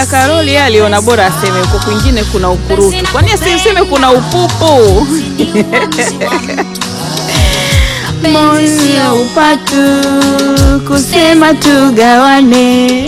dada Karoli yeye aliona bora aseme huko kwingine kuna ukurutu, kwani asiseme kuna upupu? Moyo upatu kusema tugawane.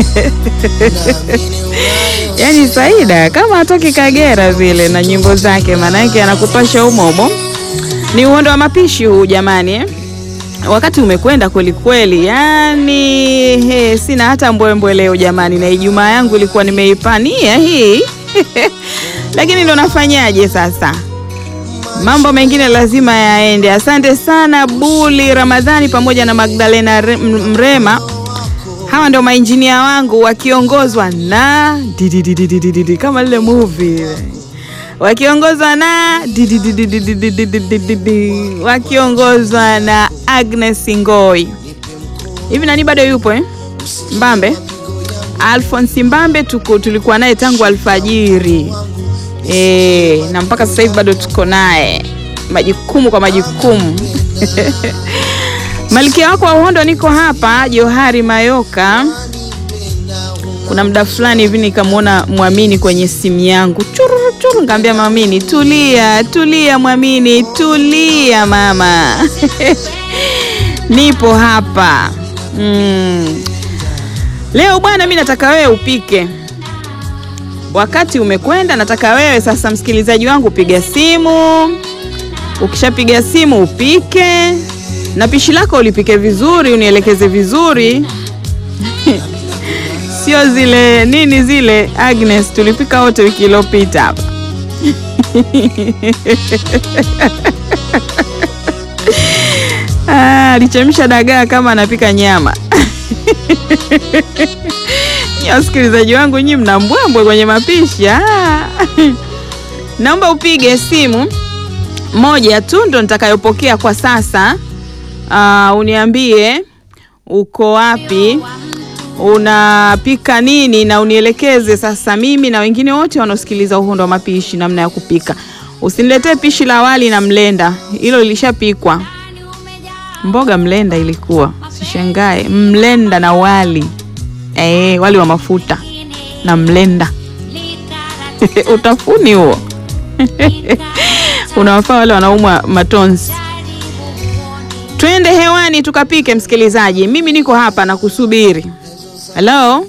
Yaani Saida kama hatoki Kagera vile na nyimbo zake, maanake anakupasha umomo. Ni uhondo wa mapishi huu jamani eh? Wakati umekwenda kweli kweli, yani he, sina hata mbwembwe leo jamani, na Ijumaa yangu ilikuwa nimeipania hii lakini ndo nafanyaje sasa, mambo mengine lazima yaende. Asante sana Buli Ramadhani pamoja na Magdalena Re- M- Mrema, hawa ndio mainjinia wangu wakiongozwa na dididididididi kama lile movie wakiongozwa na dididididididididi wakiongozwa na Agnes Ngoi. Hivi nani bado yupo eh? Mbambe Alphonse Mbambe tuko tulikuwa naye tangu alfajiri e, na mpaka sasa hivi bado tuko naye, majukumu kwa majukumu Malkia wako wa uhondo, niko hapa Johari Mayoka. Kuna muda fulani hivi nikamwona Mwamini kwenye simu yangu chururu churu, ngaambia Mwamini, tulia tulia, Mwamini tulia mama nipo hapa mm. Leo bwana, mi nataka wewe upike. Wakati umekwenda, nataka wewe sasa, msikilizaji wangu, piga simu. Ukishapiga simu upike, na pishi lako ulipike vizuri, unielekeze vizuri sio zile nini zile Agnes tulipika wote wiki iliyopita hapa Ah, alichemsha dagaa kama anapika nyama Nyi wasikilizaji wangu, nyi mna mbwembwe kwenye mapishi ah. Naomba upige simu moja tu ndo nitakayopokea kwa sasa. Ah, uniambie uko wapi, unapika nini, na unielekeze sasa mimi na wengine wote wanaosikiliza Uhondo wa Mapishi namna ya kupika. Usiniletee pishi la wali na mlenda, hilo lilishapikwa. Mboga mlenda ilikuwa, sishangae. Mlenda na wali eh, wali wa mafuta na mlenda utafuni huo unawafaa wale wanaumwa matonzi. Twende hewani tukapike, msikilizaji. Mimi niko hapa na kusubiri. Hello,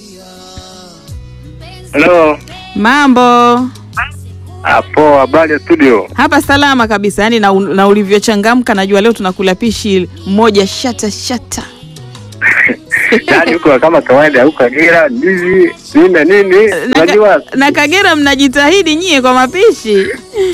Hello. mambo Hapo habari ya studio. hapa? Salama kabisa, yaani na, na ulivyochangamka najua leo tunakula pishi moja shata shata. Yaani huko kama kawaida huko Kagera ndizi nini na nini Na, unajua ka, na Kagera mnajitahidi nyie kwa mapishi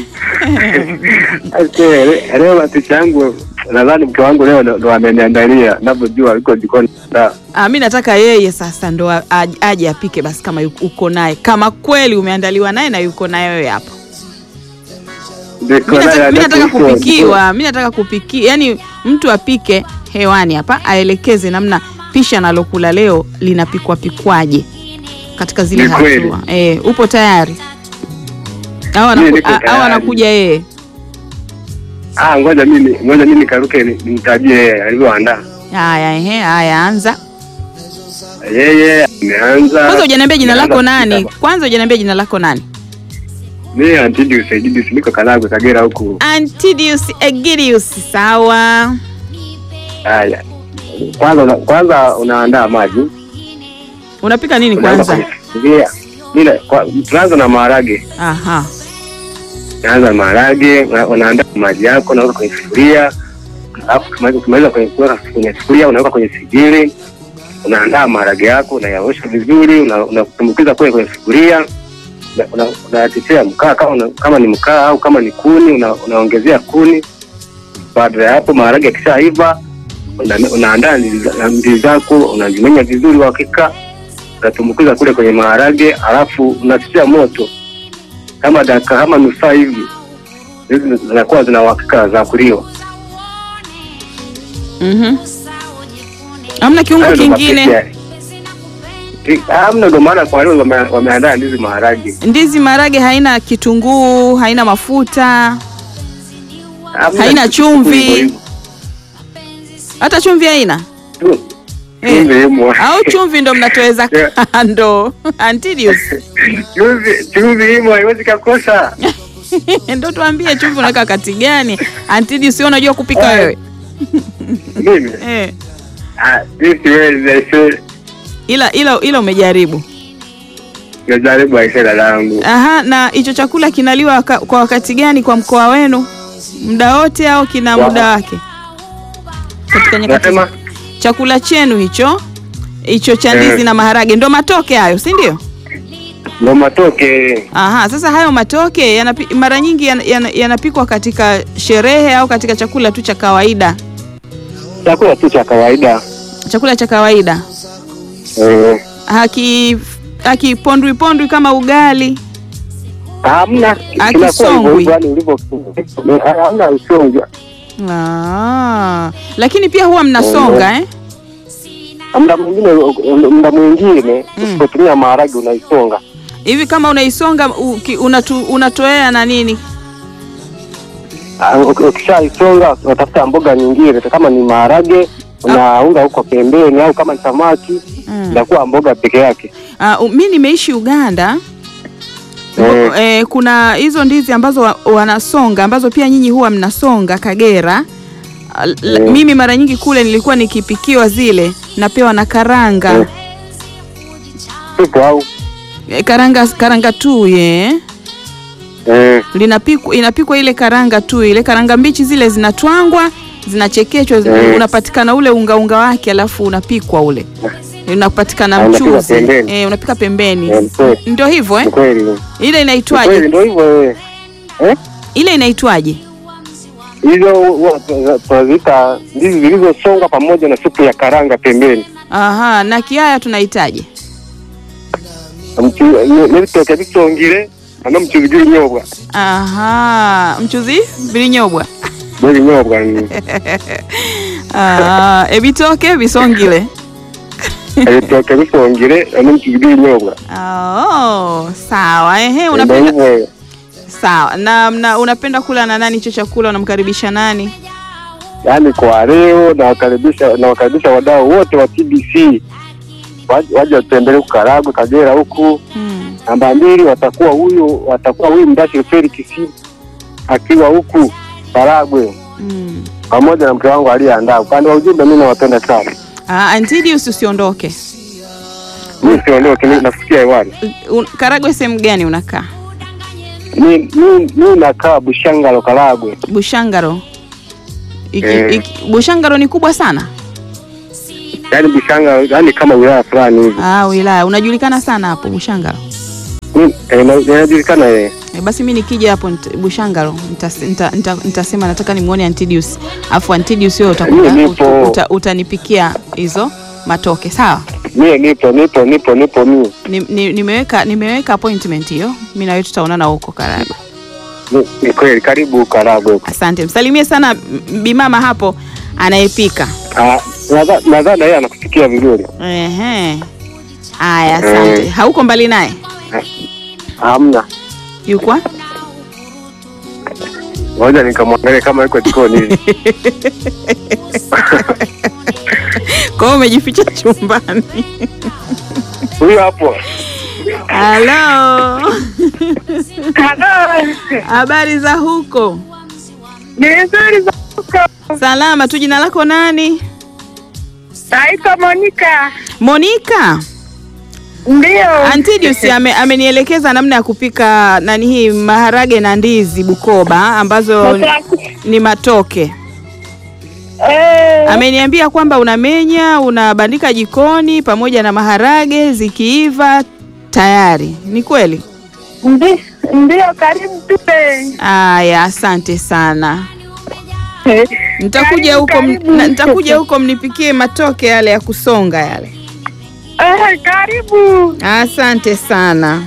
ase leo mapishi yangu nadhani mke wangu leo ndo- ndo ameniandalia ninavyojua yuko jikoni da. Ah, mi nataka yeye sasa ndo a- aj- aje apike basi, kama yuko- uko naye, kama kweli umeandaliwa naye na yuko naye wewe hapa. Ndiko Mi naye nataka, mi nataka huko, kupikiwa, mi nataka kupikia, yani mtu apike hewani hapa, aelekeze namna pishi analokula leo linapikwa pikwaje katika zile Ni kweli. hatua. Eh, upo tayari au anaku- Mimi niko a- au tayari. anakuja yeye? Ah, ngoja mimi ngoja mimi nikaruke ni- nimtajie yeye alivyoandaa. Haya, ehe, haya, anza Yeye ameanza. kwanza. Hujaniambia jina ameanza lako nani? kupika. Kwanza hujaniambia jina lako nani? Mimi Antidius Egidius niko Karagwe Kagera huku. Antidius Egidius, sawa. Haya. Kwanza una, kwanza unaandaa maji. Unapika nini Unaanza kwanza? kwenye sufuria. Ile kwa- tunaanza na maharage. Aha. Unaanza na maharage, una- unaandaa maji yako, unaweka kwenye sufuria. Alafu ukimaliza ukimaliza kwenye kuweka kwenye sufuria, unaweka kwenye sigiri. Unaandaa maharage yako, unayaosha vizuri, una- unatumbukiza kule kwenye sufuria. Una- una- Unayatetea mkaa kama una, kama ni mkaa au kama ni kuni, una, unaongezea kuni. Baada ya hapo maharage yakishaiva, una- unaandaa ndizi za- ndizi zako, unazimenya vizuri kwa hakika unatumbukiza kule kwenye maharage, alafu unatia moto kama dakika kama nusu saa hivi, hizi zinakuwa zina uhakika za kuliwa. Mhm. Hamna kiungo Hayo ndo kingine? mapishi ya- Ti- Hamna, ndo maana kwa leo wame- wameandaa ndizi maharage. Ndizi marage haina kitunguu, haina mafuta, Hamna Haina kitu chumvi. hivyo hivyo. hata chumvi haina. Tu- Eh. chumvi imo. au chumvi ndo mnatoweza Yeah. kando Antidius Chumvi chumvi imo, haiwezi kakosa. ndo tuambie chumvi unaweka kati gani Antidius sio unajua kupika Eh. wewe Mimi eh. ah, mimi siwezi aise. ila ila ila umejaribu Najaribu aise dadangu. Aha, na hicho chakula kinaliwa waka, kwa wakati gani kwa mkoa wenu? Muda wote au kina Wa- muda wake? Katika nyakati Nasema chakula chenu hicho hicho cha ndizi Eh. na maharage ndo matoke hayo, si ndio? ndo matoke. Aha, sasa hayo matoke yanapi, mara nyingi yan- yan- yanapikwa katika sherehe au katika chakula tu cha kawaida, Chakula tu cha kawaida. chakula cha kawaida Eh. haki hakipondwi pondwi kama ugali. Hamna Ah, kinakuwa hivyo kisongwi. hivyo yani ulivyo. Hamna usonga. Ah, lakini pia huwa mnasonga eh? Muda mwingine muda mwingine Mm. usipotumia maharage unaisonga. hivi kama unaisonga uki- unatu, unatoea na nini Ah, uki- Ukishaisonga unatafuta mboga nyingine, kama ni maharage unaunga huko pembeni, au kama ni samaki mm. inakuwa mboga peke yake. uh, mi nimeishi uganda Mm. eh, kuna hizo ndizi ambazo wa, wanasonga ambazo pia nyinyi huwa mnasonga kagera Ah, l- Mm. mimi mara nyingi kule nilikuwa nikipikiwa zile napewa na karanga Mm. Tupo au Eh, karanga karanga tu ye eh, linapikwa inapikwa ile karanga tu ile karanga mbichi zile zinatwangwa zinachekechwa Mm. unapatikana ule unga unga wake alafu unapikwa ule unapatikana Ah, unapika mchuzi pembeni. eh, unapika pembeni Eh, kweli. ndio hivyo eh? ni kweli. ile Ni inaitwaje kweli ndio hivyo eh. Eh? ile inaitwaje Hizo huwa tuna- tunaziita ndizi zilizosonga pamoja na supu ya karanga pembeni. aha na kiaya tunahitaji nibitoke bisongire ano mchuzi gw'ibinyobwa aha mchuzi bilinyobwa gw'ibinyobwa ni Ah, ebitoke bisongile ebitoke bisongire ano mchuzi gw'ibinyobwa oh, sawa ehe ndio unapenda hivyo sawa na, na unapenda kula na nani hicho chakula unamkaribisha nani yaani kwa leo nawakaribisha nawakaribisha wadau wote wa TBC Waje- waje watembelee Karagwe Kagera huku hmm. namba mbili watakuwa huyu watakuwa huyu Mdashi Felix akiwa huku Karagwe Hmm. pamoja na mke wangu aliyeandaa. Upande wa ujumbe, mimi nawapenda sana, Ah, Antidius usiondoke mimi siondoke, mimi nafikia hewani. Un- Karagwe sehemu gani unakaa Mi mi- mi nakaa Bushangalo Karagwe. Bushangaro iki, Eh. iki, Bushangaro ni kubwa sana yaani Bushangalo, yaani kama wilaya fulani hivi. ah, wilaya unajulikana sana hapo Bushangaro Mi- eh, na- Inajulikana eh. E, basi mi nikija hapo nita- Bushangalo nitas- nita- nita- nitasema nataka nimuone Antidius afu Antidius wewe utakuja Mimi nipo. uta, utanipikia hizo matoke sawa Mie nipo nipo nipo nipo mimi. ni, ni, nimeweka nimeweka appointment hiyo mi na wewe tutaonana huko Karagwe Ni- Ni kweli, karibu Karagwe huko. asante msalimie sana m- bimama hapo anayepika Ah, nadha- Nadhani yeye anakusikia vizuri. Ehe. Aya, asante. Eh. Hauko mbali naye? Hamna, Yuko? ngoja nikamwangalia kama yuko jikoni hivi. Kwa hiyo umejificha chumbani. Huyu hapo. Halo. Halo, Habari za huko? ni nzuri za huko. Salama tu. Jina lako nani? Naitwa Monica. Monica. Ndio. Antidius ame, amenielekeza namna ya kupika nani hii maharage na ndizi Bukoba ambazo ni- ni matoke. Eh, Ameniambia kwamba unamenya, unabandika jikoni pamoja na maharage zikiiva tayari. Ni kweli? ndi- Ndio, karibu tule. Aya, asante sana. Nitakuja Karibu, huko m- karibu. na- nitakuja huko mnipikie matoke yale ya kusonga yale. Eh, karibu. Asante sana.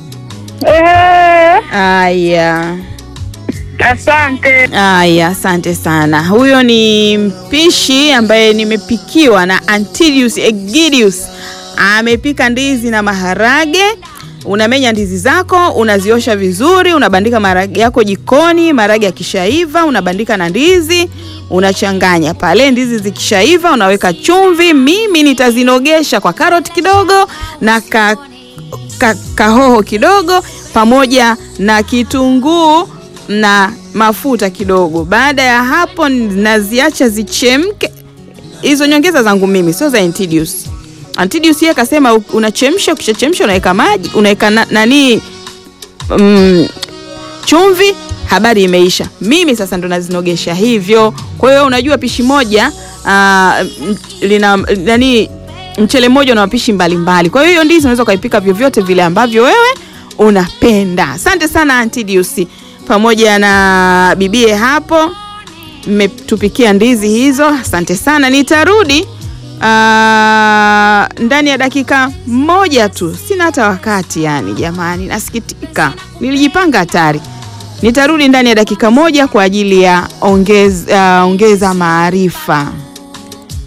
Eh, Aya. asante. Aya, asante sana. Huyo ni mpishi ambaye nimepikiwa na Antidius Egidius. Amepika ndizi na maharage unamenya ndizi zako, unaziosha vizuri, unabandika maragi yako jikoni. Maragi yakishaiva, unabandika na ndizi, unachanganya pale. Ndizi zikishaiva, unaweka chumvi. Mimi nitazinogesha kwa karoti kidogo na ka, ka, kahoho kidogo pamoja na kitunguu na mafuta kidogo. Baada ya hapo, naziacha zichemke. Hizo nyongeza zangu mimi, sio za Antidius. Antidius yeye akasema unachemsha, ukishachemsha unaweka maji, unaweka na, nani mm, chumvi, habari imeisha. Mimi sasa ndo nazinogesha hivyo. Kwa hiyo unajua pishi moja uh, lina nani mchele mmoja na mapishi mbalimbali. Kwa hiyo hiyo ndizi unaweza ukaipika vyovyote vile ambavyo wewe unapenda. Asante sana Antidius pamoja na bibie hapo, mmetupikia ndizi hizo, asante sana. Nitarudi uh, ndani ya dakika moja tu, sina hata wakati yani. Jamani, nasikitika, nilijipanga hatari. Nitarudi ndani ya dakika moja kwa ajili ya ongeza, uh, ongeza maarifa.